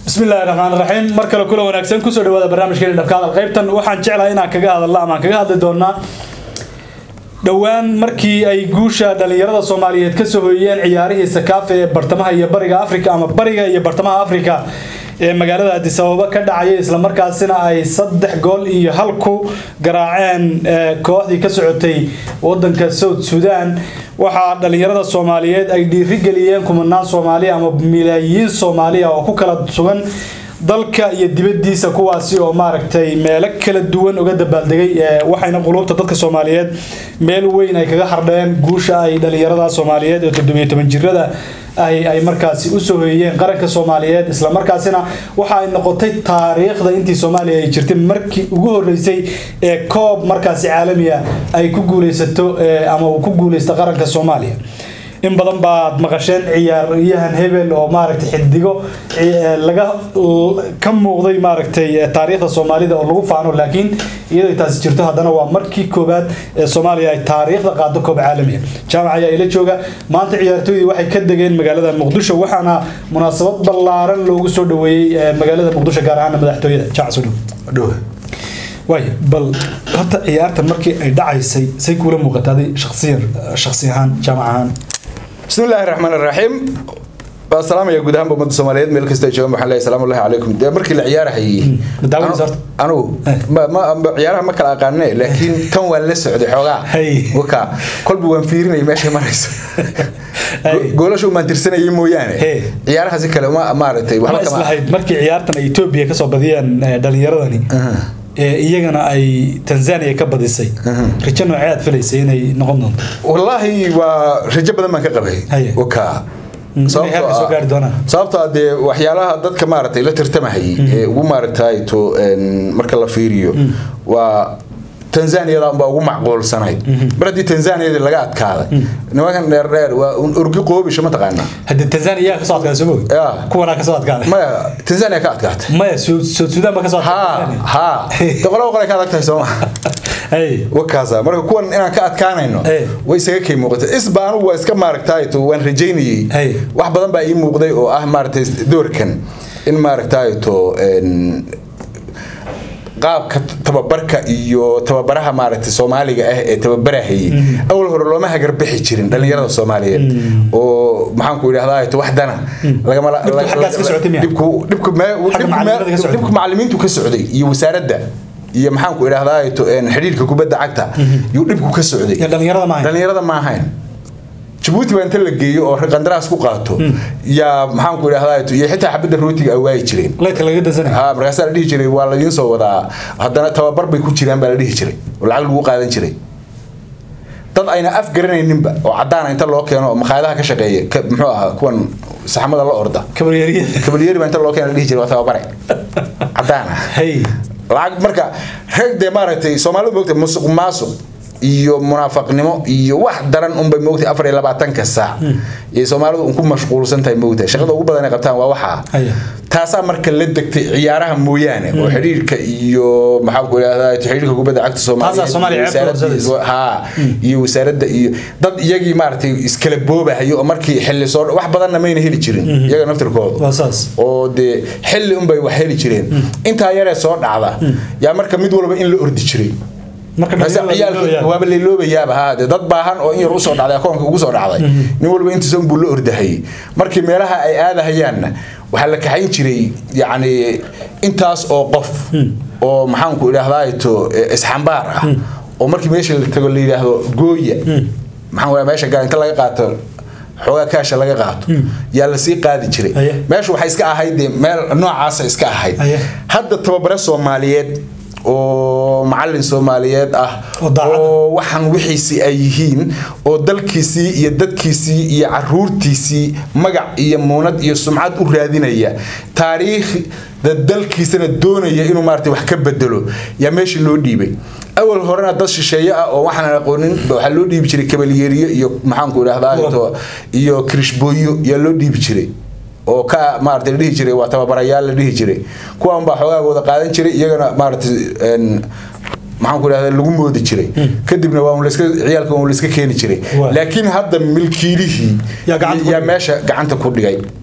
bismillahi raxmaan raxiim mar kale kula wanaagsan kusoo dhawaada barnaamijkeeni dhabka hadal qaybtan waxaan jeclahay inaan kaga hadalno ama aan kaga hadli doonaa dhowaan markii ay guusha dhalinyarada soomaaliyeed kasoo hoyiyeen ciyaarihii sakaafe ee bartamaha iyo bariga afrika ama bariga iyo bartamaha afrika ee magaalada addis ababa ka dhacaya islamarkaasina ay saddex gool iyo hal ku garaaceen kooxdii ka socotay wadanka south sudan waxaa dhalinyarada soomaaliyeed ay dhiirigeliyeen kumanaan soomaaliya ama milaayiin soomaaliya oo ku kala sugan dalka iyo dibadiisa kuwaasi oo maaragtay meelo kala duwan uga dabaaldegay waxayna quluubta dadka soomaaliyeed meel weyn ay kaga hardheen guusha ay dhalinyarada soomaaliyeed ee toddobiyo toban jirada ay ay markaasi usoo hoyiyeen qaranka soomaaliyeed islamarkaasina waxa ay noqotay taariikhda intii soomaaliya ay jirtay markii ugu horeysay ee koob markaasi caalamiya ay ku guuleysato ama uu ku guuleysta qaranka soomaaliya in badan baad maqasheen ciyaaryahan hebel oo maaragtay xidigo laga ka muuqday maaragtay taariikhda soomaalida oo lagu faano laakiin iyadoo taasi jirto haddana waa markii koowaad ee soomaaliya ay taariikhda qaado koob caalamiya jaamac ayaa ila jooga maanta ciyaartooydii waxay ka degeen magaalada muqdisho waxaana munaasabad ballaaran loogu soo dhaweeyey magaalada muqdisho gaar ahaan madaxtooyada jaamac soo dhow waay bal horta ciyaartan markii ay dhacaysay say kuula muuqataaday shaksiyan shaksi ahaan jaamac ahaan بسم الله الرحمن الرحيم السلام يا جودهم بمد الصوماليات ميل كستا جوجم waxaan leeyahay salaam alayhi calaykum de markii la ciyaarayay anu ma ma ciyaaraha ma kala aqaanay laakiin kan waa la socday xogaa waka kolbi waan fiirinay meesha marayso goolashu ma tirsanayay mooyaane ciyaaraha si kale ma maaragtay waxba kama islahayd markii ciyaartan ay Ethiopia ka soo badiyeen dhalinyaradani iyagana ay tanzania ka badisay rajo noocee aad filaysay inay noqon doonto wallaahi waa rajo badan baan ka qabay waka sababtoo dee waxyaalaha dadka maaragtay la tartamahayay ee ugu maaragtay to marka la fiiriyo waa tanzaniyada baa ugu macquulsanayd mar haddii tanzaniyada laga adkaaday nimankan dheer dheer waa orgi qoobisha ma taqaanaa hadde tanzania kasoo adkaaday soo mogi kuwanaa kasoo adkaaday maya tanzania ka adkaatay maya south sudan ba kasoo adkaaday ha de qolaba qolay ka adag tahay sooma wakaasa marka kuwan inaan ka adkaanayno way isaga kay muuqatay isba anugu waa iska maaragtay to waan rajaynayay wax badan baa ii muuqday oo ah maaragtay doorkan in maaragtay to qaabka tababarka iyo tababaraha maaragtay soomaaliga ah ee tababarahayay awal hore looma hagarbixi jirin dhalinyarada soomaaliyeed oo maxaanku idhahdaa wax dana dhibku macalimiintu ka socday iyo wasaaradda iyo maxaanku idhahdaa xidhiirka kubadda cagta yuu dhibku ka socday dhalinyarada ma ahayn jabuuti baa inta la geeyo oo qandaraas ku qaato yaa maxaanku idhahdaa iyo xitaa xabadda rootiga ay waayi jireen ha markaasaa la dhihi jiray waa ladiin soo wadaa haddana tababar bay ku jiraan baa la dhihi jiray oo lacag lagu qaadan jiray dad ayna af garanayninba oo caddaana inta loo keeno oo makhaayadaha ka shaqeeya muxuu ahaa kuwan saxmada la orda kabalyeri baa inta loo keeno la dhihi jiray waa tababare caddaana lacag marka rag dee maaragtay soomaalidu moogtay musuq maasuq iyo munaafaqnimo iyo wax daran unbay moogtay afar iyo labaatanka saac iyo soomaalidu un ku mashquulsan tahay moogtay shaqada ugu badan ay qabtaan waa waxaa taasaa marka la degtay ciyaaraha mooyaane oo xidhiirka iyo maxaa ku idhahdaa xidhiirka kubadda cagta soomaaliya ha iyo wasaaradda iyo dad iyagii maaragtay iskala boobahayo oo markii xilli soo wax badanna mayna heli jirin iyaga naftirkooda oo dee xilli unbay wax heli jireen intaa yaree soo dhacda yaa marka mid walba in la ordi jiray waaba layloobayaaba ha de dad baahan oo in yar usoo dhacday akoonka ugu soo dhacday nin walba intiisan buu la ordahayay markii meelaha ay aadahayaanna waxaa la kaxayn jiray yacni intaas oo qof oo maxaanku idhahdaa to isxambaar ah oo markii meesha la tago la yidhaahdo gooya maxaan meesha gaar inta laga qaato xoogaa kaasha laga qaato yaa lasii qaadi jiray meeshu waxay iska ahayd dee meel noocaasa iska ahayd hadda tababare soomaaliyeed oo macalin soomaaliyeed ah oo waxaan wixiisii ay yihiin oo dalkiisii iyo dadkiisii iyo caruurtiisii magac iyo muunad iyo sumcad u raadinaya taariikhda dalkiisana doonaya inuu maarata wax ka bedelo yaa meesha loo dhiibay awal horena dad shisheeye ah oo waxaan aqoonin waxaa loo dhiibi jiray kabalyeeriyo iyo maxaanku idhahdaa iyo kirishbooyo yaa loo dhiibi jiray oo ka maarata la dhihi jiray waa tababarayaal la dhihi jiray kuwan baa xogaagooda qaadan jiray iyagana maarata maxaan ku idhahda lagu moodi jiray kadibna waa laska ciyaalka waa layska keeni jiray laakiin hadda milkiilihii yaa meesha gacanta ku dhigay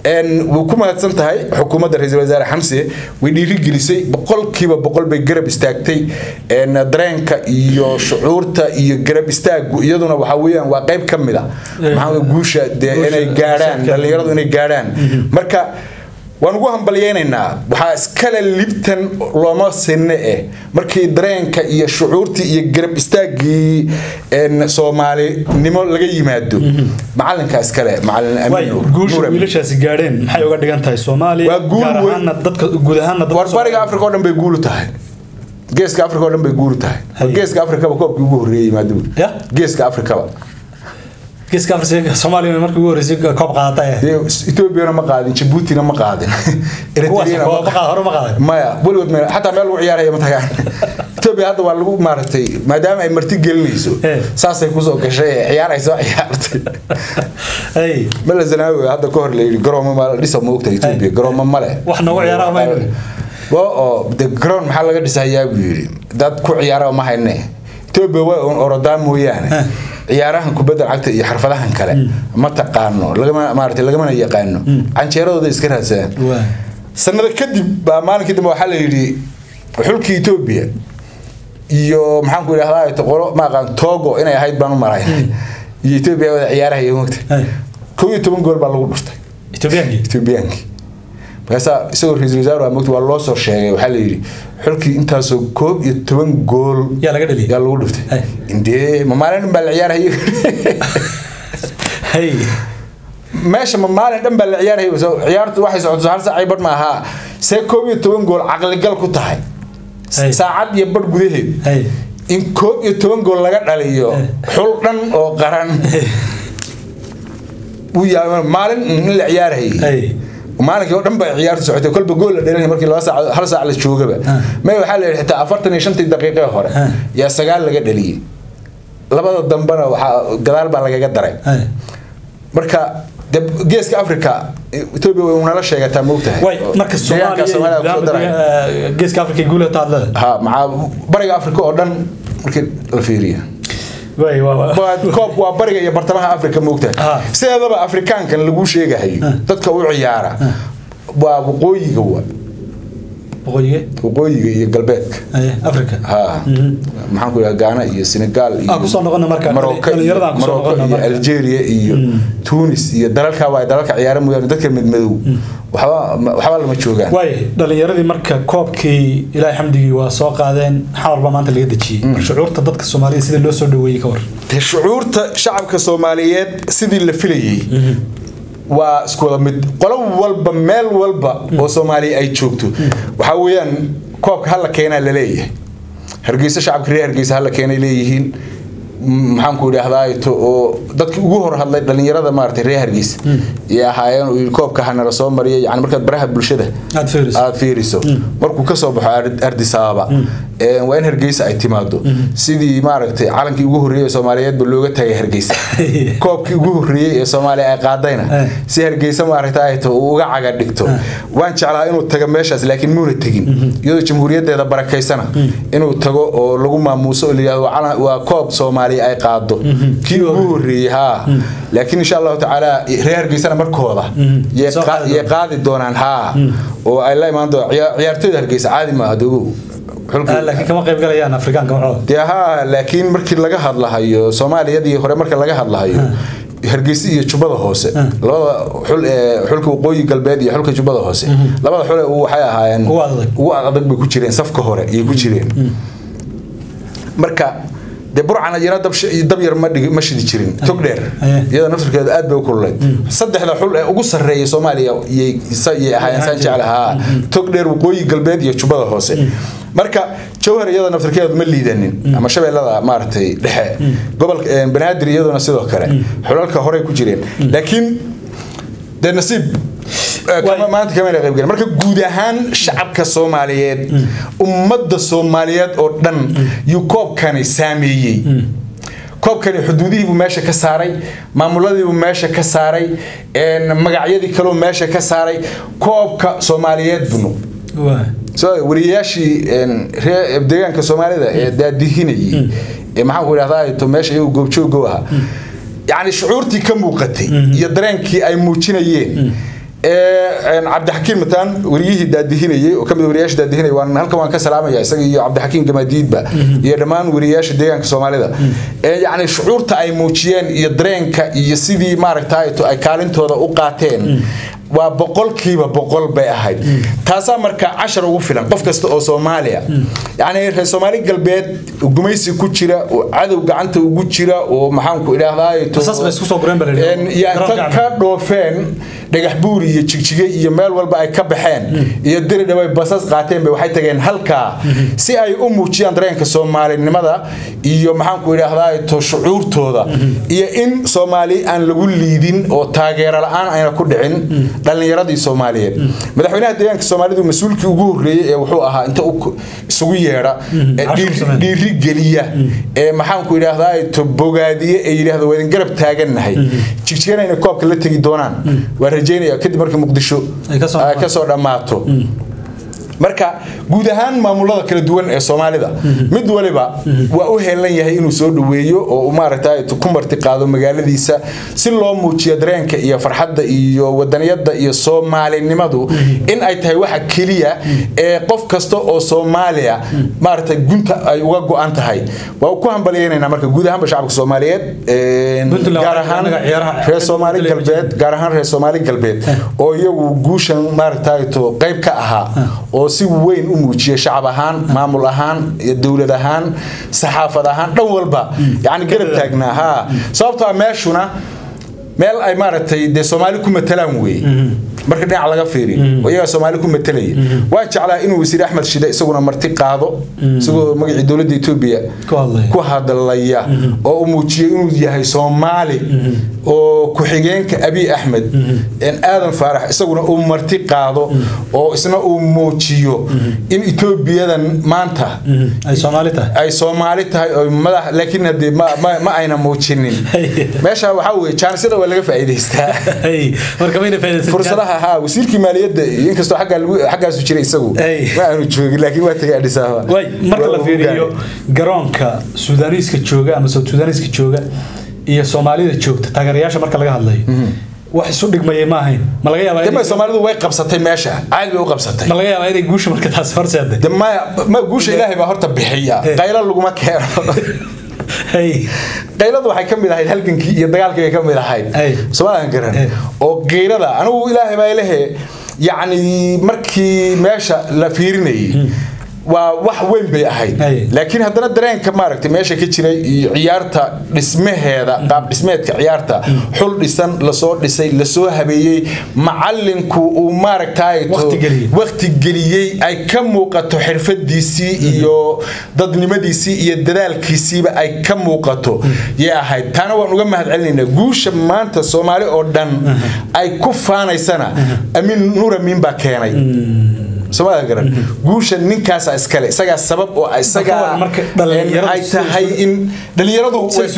wuu ku mahadsan tahay xukuumadda ra-iisul wasaare xamse way dhiirigelisay boqolkiiba boqol bay garab istaagtay dareenka iyo shucuurta iyo garab istaagu iyaduna waxa weeyaan waa qayb ka mid a maxaa guusha dee inay gaadhaan dhallinyaradu inay gaadhaan marka waan ugu hambalyeynaynaa waxaa iskale libtan looma sinne eh markii dareenka iyo shucuurtii iyo garab istaagii soomaalinimo laga yimaado macalinka iskale guusha wiilashaasi gaadheen maxay uga dhigan tahay soomaaliya gaar ahaana dadka guud ahaana war bariga afrika oo dhan bay guulu tahay geeska afrika oo dhan bay guulu tahay geeska afrikaba koobkii ugu horreeyey yimaado geeska afrikaba geeska afrika soomaaliya markii ugu horreysay koob qaadatay etoobiyana ma qaadin jabuutina ma qaadin hore ma qaadan maya weligood meel xataa meel lagu ciyaaraya ma tagaan etoobiya hadda waa lagu maaragtay maadaama ay marti gelinayso saasay kusoo gashay ee ciyaar ay soo ciyaartay mala zanaawi hadda ka hor la yidhi garoomo ma dhisa ma ogta etoobiya garoomo male wax noogu ciyaaraha ma oo de garoon maxaa laga dhisayaa buu yidhi dad ku ciyaara ma hayne etoobiya way un orodaa mooyaane ciyaarahan kubadda cagta iyo xirfadahan kale ma taqaano lagama maaragtay lagamana yaqaano canjeeradooda iska raadsadaan sanado kadib baa maalinkii dambe waxaa la yidhi xulkii etoobiya iyo maxaan ku idhahdaa qolo ma aqaan togo inay ahayd baan u maray iyo etoobiya wada ciyaaraha iyo mogta kow iyo toban gool baa lagu dhuftay etoobiyaankii markaasaa isagoo ra-iisul wasaar mogta waa loo soo sheegay waxaa la yidhi xulkii intaasoo koob iyo toban gool yaa laga dhaliyay yaa lagu dhuftay indee ma maalin dhan baa la ciyaarhayo meesha ma maalin dhan baa la ciyaarhayo ciyaartu waxay socoto hal saacay badh ma ahaa see koob iyo toban gool caqligal ku tahay saacad iyo badh gudaheed in koob iyo toban gool laga dhaliyo xul dhan oo qaran maalin in la ciyaarhayay maalinkii oo dhan baa ciyaartu socotay kolba gool la dhelinay markii laba saac hal saac la joogaba may waxaa la yidhi xitaa afartan iyo shantii daqiiqee hore yaa sagaal laga dhaliyey labada dambena waxaa gadaal baa lagaga daray marka geeska africa etoobiya way unala sheegataa moogtahay marka geeska africa guulaha taadlada ha maxaa bariga africa oo dhan markii la fiiriya koob waa bariga iyo bartamaha africa moogtahay sideedaba afrikaankan lagu sheegahayo dadka u ciyaara waa waqooyiga wa waqooyiga iyo galbeedka africa ha maxaan ku idhaha gaana iyo senegal iyo kusoo noqona marka maroko iyo algeria iyo tunis iyo dalalka waa dalalka ciyaara mooyaane dadka midmadow waxba waxba lama joogaan waay dhalinyaradii marka koobkii ilaahay xamdigii waa soo qaadeen xamar baa maanta laga dejiyey shucuurta dadka soomaaliya sida loo soo dhaweeyey ka war shucuurta shacabka soomaaliyeed sidii la filayey waa isku wada mid qolo walba meel walba oo soomaaliya ay joogto waxaa weeyaan koobka hala keenaa laleeyahay hargeysa shacabka reer hargeysa hala keenay leeyihiin maxaan ku idhaahdaa to oo dadki ugu hor hadlay dhalinyarada maaragtay reer hargeysa iyo ahaayeen uu koobka hanala soo mariya yani markaad baraha bulshada aad fiiriso markuu kasoo baxo ardisaaba waa in hargeysa ay timaado sidii maaragtay calankii ugu horreeyey ee soomaaliyeedba looga tagay hargeysa koobkii ugu horreeyey ee soomaaliya ay qaadayna si hargeysa maaragta ay to uu uga caga dhigto waan jeclaa inuu tago meeshaas laakiin muuna tegin iyadoo jamhuuriyaddeeda barakaysana inuu tago oo lagu maamuuso oo layihahdo waa koob soomaaliya ay qaado kii ugu horreeyey haa laakiin insha allahu tacaala reer hargeysana markooda yay qaadi doonaan haa oo ay la imaan doonaan ciyaartooyda hargeysa caadi maaha dogow laakiin kama qayb galayaan afrikaanka macooda dee haa laakiin markii laga hadlahayo soomaaliyadii hore marka laga hadlahayo hargeysa iyo jubbada hoose labada xul ee xulka waqooyi galbeed iyo xulka jubbada hoose labada xul waxay ahaayeen ugu adag bay ku jireen safka hore ayay ku jireen marka dee burcana iyana dab yar ma shidi jirin tog dheer iyada naftarkeeda aad bay u kululayd saddexda xul ee ugu sarreeya soomaaliya yay ahaayeen saan jeclahaa tog dheer waqooyi galbeed iyo jubbada hoose marka jawhar iyada naftarkeedu ma liidanin ama shabeellada maaragtay dhexe gobolka banaadir iyaduna sidoo kale xulalka horey ku jireen laakiin dee nasiib maanta kamana qaybgalen marka guud ahaan shacabka soomaaliyeed ummadda soomaaliyeed oo dhan yuu koobkani saameeyey koobkani xuduudihiibuu meesha ka saaray maamuladiibuu meesha ka saaray magacyadii kaleu meesha ka saaray koobka soomaaliyeed bunu wariyayaashii deegaanka soomaalida ee daadihinayay ee maxaan ku idhahdaa meesha iyagu goobjoogo ahaa yacni shucuurtii ka muuqatay iyo dareenkii ay muujinayeen cabdixakiin mataan wariyihii daadihinayay oo kamid wariyaasha daadihinayay waan halkan waan ka salaamaya isaga iyo cabdixakiin gamaadiidba iyo dhammaan wariyaasha deegaanka soomaalida yacni shucuurta ay muujiyeen iyo dareenka iyo sidii maaragtay ay kaalintooda u qaateen waa boqolkiiba boqol bay ahayd taasaa marka cashar ugu filan qof kasta oo soomaaliya yacni reer soomaali galbeed gumaysi ku jira oo cadow gacanta ugu jira oo maxaanku idhaahdaa ka dhoofeen dhagax buur iyo jigjige iyo meel walba ay ka baxeen iyo diri dhaway basas qaateen bay waxay tageen halkaa si ay u muujiyaan dareenka soomaalinimada iyo maxaanku idhaahdaa to shucuurtooda iyo in soomaali aan lagu liidin oo taageero la-aan ayna ku dhicin dhalinyaradii soomaaliyeed madaxweynaha deegaanka soomaalidu mas-uulkii ugu horreeyey ee wuxuu ahaa inta isugu yeedha dhiiri geliya ee maxaanku idhaahdaa to bogaadiye ee yidhaahdo waa idin garab taagannahay jigjigana inay koobka la tegi doonaan waa rajeynaya kadib markii muqdisho ay kasoo dhammaato marka guud ahaan maamulada kala duwan ee soomaalida mid waliba waa u heelan yahay inuu soo dhaweeyo oo maaragtay ku marti qaado magaaladiisa si loo muujiyo dareenka iyo farxadda iyo wadaniyadda iyo soomaalinimadu in ay tahay waxa keliya ee qof kasta oo soomaaliya maaragtay gunta ay uga go-an tahay waa ku hambalyeynayna marka guud ahaanba shacabka soomaaliyeed gaar ahaan reer soomaali galbeed gaar ahaan reer soomaali galbeed oo iyagu guushan maaragtay to qayb ka ahaa oo si weyn u muujiya shacab ahaan maamul ahaan dowlad ahaan saxaafad ahaan dhan walba yani garab taagnaa ha sababtoo a meeshuna meel ay maaragtay dee soomaali ku matalaan weeye marka dhinac laga fiiri oo iyagaa soomaali ku matalaya waan jeclaa inuu wasiir axmed shide isaguna marti qaado isagoo magacii dowladda etoobiya ku hadlaya oo uu muujiyay inuu yahay soomaali oo ku-xigeenka abiy axmed aadan faarax isaguna uu marti qaado oo isna uu muujiyo in etoobiyadan maanta ay soomaali tahay oo madax laakiin hadee ma ayna muujinin meesha waxaa weye jaanisada waa laga faa'iidaystaa fursadaha haa wasiirkii maaliyadda inkastoo xaggaasu jiray isagu ma aanu joogin laakiin waa tagay adhis ababa marka la fiiriyo garoonka suudaaniiska jooga ama south suudaaniiska jooga iyo soomaalida joogta taageerayaasha marka laga hadlayo wax isu dhigmayay ma ahayn ma laga yaabaa dema soomaalidu way qabsatay meesha caadi bay u qabsatay ma laga yaabaa inay guusha marka taas horseeday de maya ma guusha ilaahay baa horta bixiya qaylo laguma keeno qayladu waxay ka mid ahayd halgankii iyo dagaalkii bay ka mid ahayd soomaalian garan oo geyrada anigu ilaahay baa ilahe yacni markii meesha la fiirinayay waa wax weyn bay ahayd laakiin haddana dareenka maaragtay meesha ka jiray iyo ciyaarta dhismaheeda qaab dhismeedka ciyaarta xul dhisan lasoo dhisay lasoo habeeyey macalinku uu maaragtay waqti geliyey ay ka muuqato xirfadiisii iyo dadnimadiisii iyo dadaalkiisiiba ay ka muuqato yay ahayd taana waan uga mahad celinaynaa guusha maanta soomaali oo dhan ay ku faanaysana amiin nuur amiin baa keenay soomaalia garan guusha ninkaasa iskale isagaa sabab oo isagaa ay tahay in dhalinyaradu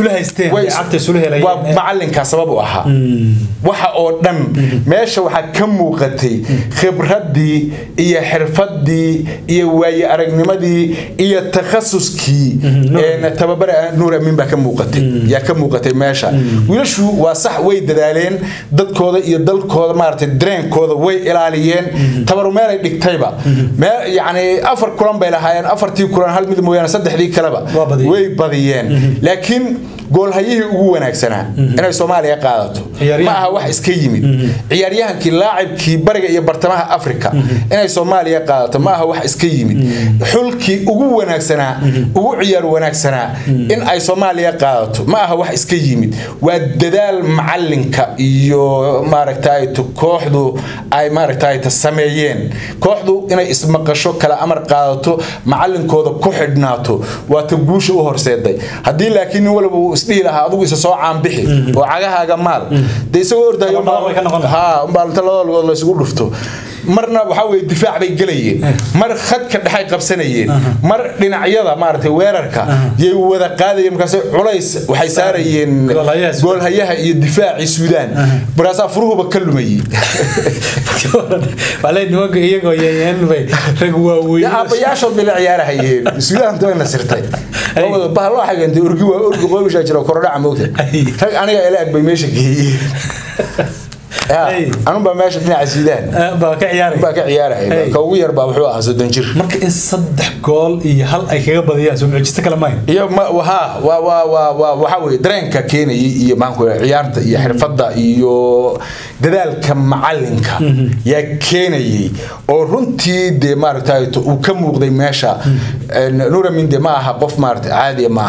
waa macalinkaa sabab u ahaa waxa oo dhan meesha waxaa ka muuqatay khibraddii iyo xirfaddii iyo waaye aragnimadii iyo takhasuskii tababare nuur amiin baa ka muuqatay yaa ka muuqatay meesha wiilashu waa sax way dadaaleen dadkooda iyo dalkooda maaragtay dareenkooda way ilaaliyeen tabaru meelay dhigtayba yani afar kulan bay lahaayeen afartii kulan hal mid mooyaane saddexdii kaleba way badiyeen laakiin goolhayihii ugu wanaagsanaa inay soomaaliya qaadato ma aha wax iska yimid ciyaaryahankii laacibkii bariga iyo bartamaha africa inay soomaaliya qaadato ma aha wax iska yimid xulkii ugu wanaagsanaa ugu ciyaar wanaagsanaa in ay soomaaliya qaadato ma aha wax iska yimid waa dadaal macalinka iyo maaragtay kooxdu ay maaragtay sameeyeen kooxdu inay ismaqasho kala amar qaadato macalinkooda ku xidhnaato waa ta guusha u horseeday haddii laakiin nin walba uu isdhihi lahaa adugu isa soo caanbixi oo cagahaaga maal dee isagoo ordayo umbaa inta labada lugood la isugu dhufto marna waxaa weye difaac bay gelayeen mar khadka dhexay qabsanayeen mar dhinacyada maaragtay weerarka yay wada qaadayeen markaas culays waxay saarayeen goolhayaha iyo difaacii suudaan markaasaa furuhuba ka lumayey nimanka iyagoo yeeyeanbay rag waaweyn aabbayaashood bay la ciyaarahayeen suudaanta way nasirtay bahaloo xagante orgi waa orgi qoobishaa jira korodhaca moogta rag aniga ila ag bay meesha geeyeen anubaa meesha dhinaca siidaan baa ka ciyaaray baa ka ciyaaraya ka ugu yar baa wuxuu ahaa soddon jir marka in saddex gool iyo hal ay kaga badiyaan soo mucjisto kale maayo iyo ha waa waa waa waa waxa weye dareenka keenayay iyo maxaanku ciyaarta iyo xirfadda iyo dadaalka macalinka yaa keenayay oo runtii dee maaragtay uu ka muuqday meesha nuramin de ma aha qof maarata caadiya ma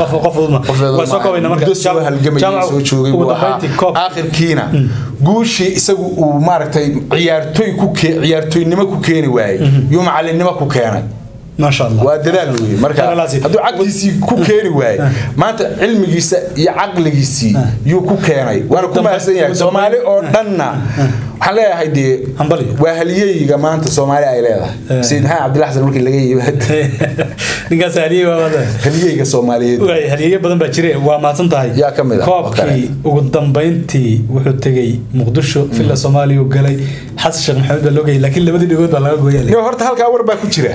muddo soo halgamayay soo joogay buu ahaa aakhirkiina guushii isagu uu maaragtay ciyaartoy ku ciyaartoynimo ku keeni waayey yuu macalinimo ku keenay waa dadaal wey marka hadduu caqligiisii ku keeni waaye maanta cilmigiisa iyo caqligiisii yuu ku keenay waana ku mahadsan yahay soomaali oo dhanna waxaan leeyahay dee waa haliyeyga maanta soomaali ay leedahay sayid maxamed cabdilla xasan markii laga yimaado ninkaas haliyey waa haliyeyga soomaaliyeed haliyeyo badan baa jire waa mahadsan tahay yaa ka mid ah koobkii ugu dambayntii wuxuu tegey muqdisho villa soomaaliya uu galay xasan sheekh maxamed baa loo geyay laakiin labadii dhigood baa laga gooyay horta halkaa war baa ku jira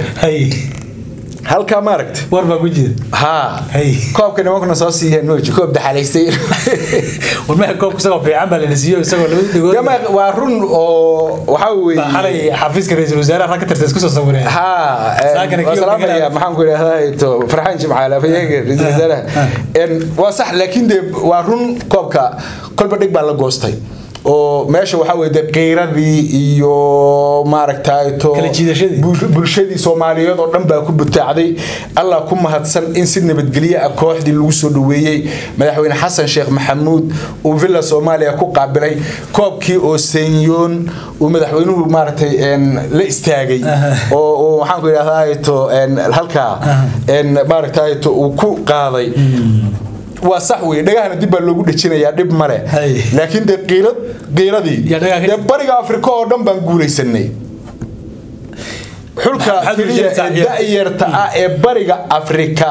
halkaa maaragta war baa ku jira haa koobka nimankuna soo siiyeen nooji koob daxalaystay warmaha koobka isagoo fiican baa lana siiyo isagoo labadii dhigood waa run oo waxaa weeye xalay xafiiska ra-iisul wasaaraha rag ka tirta isku soo sawireen haa salaamaya maxaan ku idhahdaa to farxaan jimcaale afayeenka ra-iisul wasaaraha waa sax laakiin dee waa run koobka kolba dhig baa la goostay oo meesha waxaa weye de qiiradii iyo maaragtay to bulshadii soomaaliyeed oo dhan baa ku butaacday allah ku mahadsan in si nabadgelye ah kooxdii lagu soo dhaweeyey madaxweyne xasan sheekh maxamuud uu villa soomaaliya ku qaabilay koobkii oo senyoon uu madaxweynuhu maaragtay la istaagay oo waxaan ku idhahdaa to halkaa maaragtay to uu ku qaaday waa sax wey dhagahana dib baa loogu dhejinayaa dhib male laakiin dee qiirad qiiradii dee bariga afrika oo dhan baan guulaysanay xulka keliya ee da'yarta ah ee bariga afrika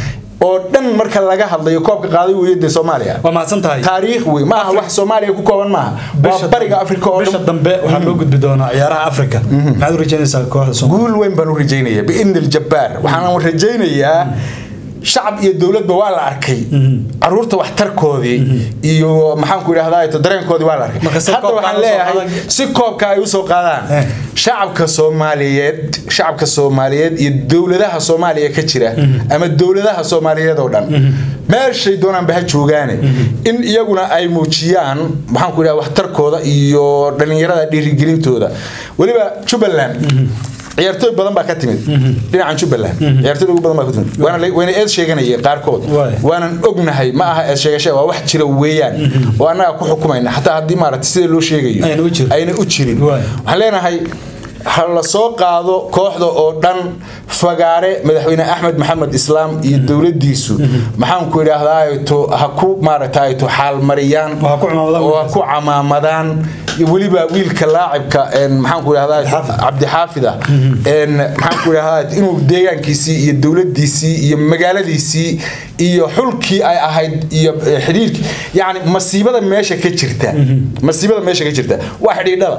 oo dhan marka laga hadlayo koobka qaaday weeye dee soomaaliya waa mahadsan tahay taariikh wey maaha wax soomaaliya ku kooban maaha waa bariga afrika oo bisha dambe waxaa loo gudbi doonaa ciyaaraha afrika maxaad u rajaynaysaa kooxda guul weyn baan u rajaynaya biidni aljabbaar waxaan rajaynayaa shacab iyo dowladba waa la arkay caruurta waxtarkoodii iyo maxaanku idhahdaa dareenkoodii waa la arkay hadda waxaan leeyahay si koobka ay usoo qaadaan shacabka soomaaliyeed shacabka soomaaliyeed iyo dowladaha soomaaliya ka jira ama dowladaha soomaaliyeed oo dhan meeshay doonaanba ha joogaane in iyaguna ay muujiyaan maxaanku idhahda waxtarkooda iyo dhallinyarada dhiirigelintooda weliba jubbaland ciyaartooy badan baa ka timid dhinacan jubbaland ciyaartooy ugu badan baa ka timid wayna eed sheeganayeen qaarkood waanan ognahay ma aha eed sheegasha waa wax jira weeyaan oo annaga ku xukumayna xataa haddii maaragtay sida loo sheegayo ayna u jirin waxaan leenahay ha la soo qaado kooxda oo dhan fagaare madaxweyne axmed maxamed islaam iyo dowladiisu maxaanku idhaahdaa ha ku maaragtay to xaalmariyaan oo ha ku camaamadaan weliba wiilka laacibka maxaanku idhahdaa cabdixaafida maxaanku idhahdaa inuu deegaankiisii iyo dowladiisii iyo magaaladiisii iyo xulkii ay ahayd iyo xidhiirkii yacni masiibada meesha ka jirta masiibada meesha ka jirta waa xidhiidhada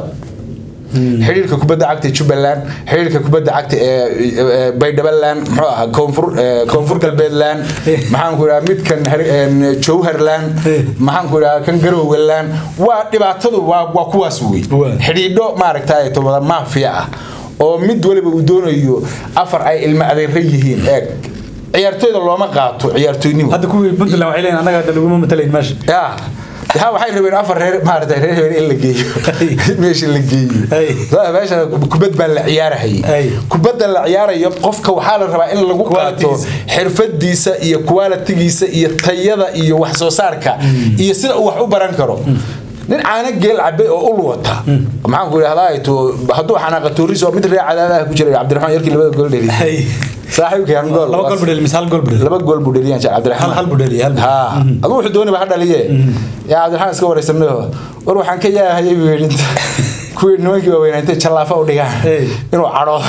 xiriirka kubadda cagta jubbaland xiriirka kubadda cagta ee baydhabaland muxuu ahaa koonfur koonfur galbeedland maxaan ku idhaha midkan jowharland maxaan ku idhaha kan garowgaland waa dhibaatadu waa waa kuwaas wey xidhiidho maaragtay wada maafiya ah oo mid waliba uu doonayo afar ay ilmo adeera yihiin eeg ciyaartooyda looma qaato ciyaartooynimo hadda kuwii puntland waxay leeyihin annaga hadda laguma matalayn meesha ها waxay rabeen afar reer maartay reer reer in la geeyo meesha la geeyo meesha kubad baa la ciyaarayay kubadda la ciyaarayo qofka waxaa la rabaa in lagu qaato xirfadiisa iyo quality-giisa iyo tayada iyo wax soo saarka iyo sida uu wax u baran karo nin caana geel cabe oo ul wata maxaan ku idhahdaa to hadduu xanaaqa tuuris oo mid reer cadaadaha ku jira cabdiraxmaan yarkii labada gool dheliyay saaxiibkii hal gool laba gool buu dheliyay mise hal gool buu dheliyay laba gool buu dheliyay jaa cabdiraxmaan hal buu dheliyay hal ha aduu wuxuu doonay ha dhaliye yaa cabdiraxmaan iska wareysanayo war waxaan ka yaahayay buu yidhi kuwii nimankii waaweynaa intay jallaafa u dhigaan inuu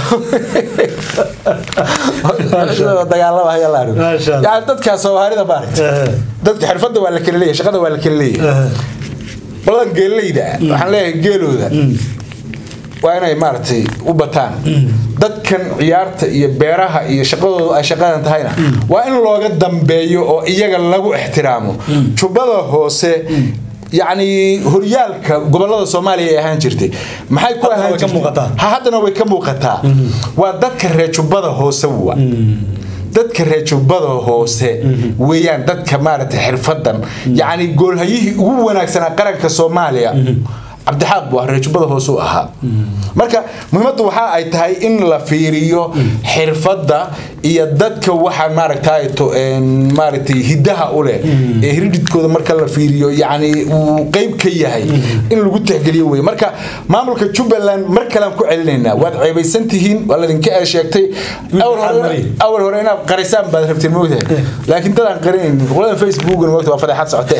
cadhoodo dagaalama haya la argo yani dadkaa soomaalida maaragta dadka xirfadda waa la kala leeyahay shaqada waa la kala leeyahay qoladan geeleyda waxaan leeyahay geelooda waa inay maaragtay u bataan dadkan ciyaarta iyo beeraha iyo shaqadooda ay shaqadan tahayna waa in looga dambeeyo oo iyaga lagu ixtiraamo jubbada hoose yacni horyaalka gobolada soomaaliya ay ahaan jirtay maxay ku Haddana ahaan way ka jirtay? muuqataa. ha haddana way ka muuqataa waa dadka reer jubbada hoose wa dadka reer jubbada hoose weeyaan dadka maaragtay xirfadan yacni goolhayihii ugu wanaagsanaa qaranka soomaaliya cabdixaaq buu ah reer jubbada hoose u ahaa marka muhiimaddu waxa ay tahay in la fiiriyo xirfadda iyo dadka waxa maaragtay to maaragtay hidaha u leh ee hiridhidkooda marka la fiiriyo yacni uu qeyb ka yahay in lagu tixgeliyo wey marka maamulka jubbaland mar kalean ku celinaynaa waad ceebaysan tihiin waa ladinka ee sheegtay awal maxaad hore mariyay? awal hore inaad qarisaan baad rabteen moogtahay laakiin dadaan qarinaynin qolada facebookna moogta waa fadeexad socotee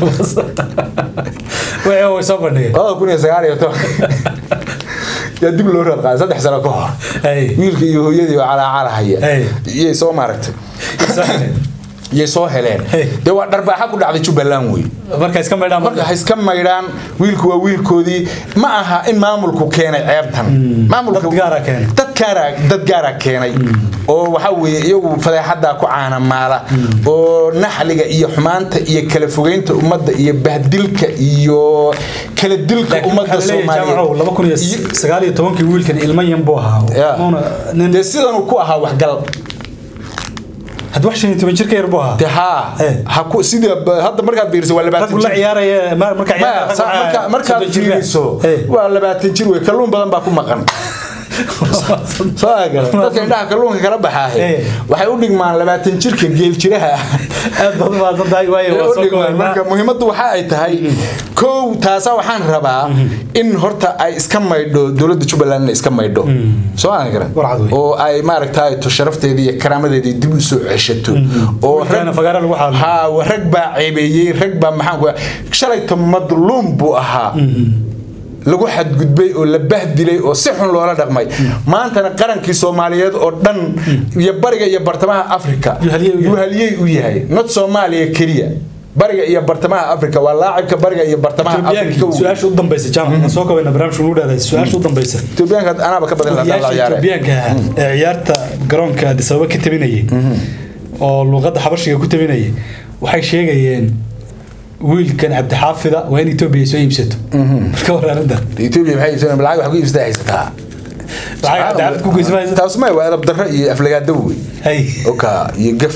way way soo bandhigay labada kun iyo sagaal iyo toban yaa dib loo raad qaaday saddex sano ka hor Hey. wiilka iyo hooyadii oo calaacalahaya Hey. iyay soo maaragtay iyay soo heleen Hey. dee waa dharbaaxa ku dhacday jubbaland wey marka iska maydhaan marka ha iska maydhaan wiilku waa wiilkoodii ma aha in maamulku keenay ceebtan maamulka Dad gaara keenay. dad gaara dad gaara keenay oo waxa weeye iyagu fadeexadaa ku caanamaala oo naxliga iyo xumaanta iyo kala fogeynta ummadda iyo bahdilka iyo kala dilka laakiin ummadda waxaa leeyahay jaamacow laba kun iyo Iyo- sagaal iyo tobankii wiilkan ilmo yan buu ahaa Ya. Uuna nin dee sidanuu ku ahaa waxgal had wax shan iyo toban jirka yar buu ahaa dee haa Eh. ha ku sida hadda markaad fiiriso waa labaatan raggu la jir ciyaaraya ma- marka Ma, ciyaaraya sa- raggu marka- markaad soddon jirka. fiiriso Eh. waa labaatan jir wey kalluun badan baa ku maqan soo agala dadka indhaha kalluunka kala baxaahe Eh. waxay u dhigmaan labaatan jirka geel jiraha aad baad u mahadsan tahay waayo waa u soo dhigmaan koobaynaa marka muhiimaddu waxa ay tahay kow taasa waxaan rabaa in horta ay iska maydho dowladda jubbaland inay iska maydho soo aan garan Warcad wey. oo ay maaragtay to sharafteedii iyo karaamadeedii dib u soo ceshato oo Wiilkaana fagaara lagu xaalo. haa rag baa ceebeeyey rag baa maxaan ku shalayto madluum buu ahaa lagu xadgudbay oo la bahdilay oo si xun loola dhaqmay maantana qarankii soomaaliyeed oo dhan iyo bariga iyo bartamaha africa Yuu halyey u yahay. yuu halyey u yahay not soomaaliya keliya bariga iyo bartamaha africa waa laacibka bariga iyo bartamaha africa Ethiopiankii su-aasha u dambaysa jaamac soo koobayna barnaamijka ugu dheeday su-aasha u dambaysa etoobiyaanka anaaba ka badan lahaa la odayaasha ciyaare Ethiopiaanka ah ee ciyaarta garoonka Addis Ababa ka tabinayay oo luqadda xabashiga ku tabinayay waxay sheegayeen wiilkan cabdixaafida waa in Ethiopia soo iibsato marka war arrinta etoobiya maxay iibsadeen lacag wax ku iibsataa haysataa lacag cabdixaafid ku geysan maysa taas ma waa edab darro iyo aflagaado wey hay oka iyo gaf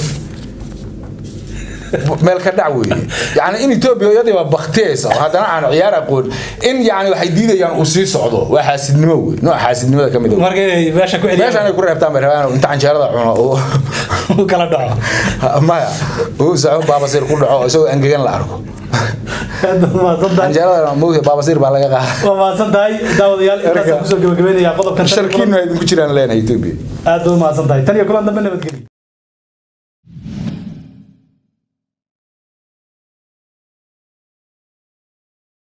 meel ka dhac weeye yani in etoobiya iyadii baa baktiyaysa oo haddana aan ciyaar aqoon in yani waxay diidayaan uu sii socdo waa xaasidnimo wey nooc xaasidnimada ka mid ah marka inay meesha ku meeshaan celiyaan ay ku reebtaan bay rabaan inta canjeerada cuno oo u kala dhaco maya uu saco baabasiir ku dhaco isagoo angegan la arko aad baad mahadsan tahay canjeerada moogta baabasiir baa laga qaada waa mahadsan tahay daawadayaal intaas Erga. kusoo gabagabeynaya qodobkan sharkiinu ay idinku jiraan leenahay etoobiya aad baad u mahadsan tahay tan iyo kulan dambe nabadgelyo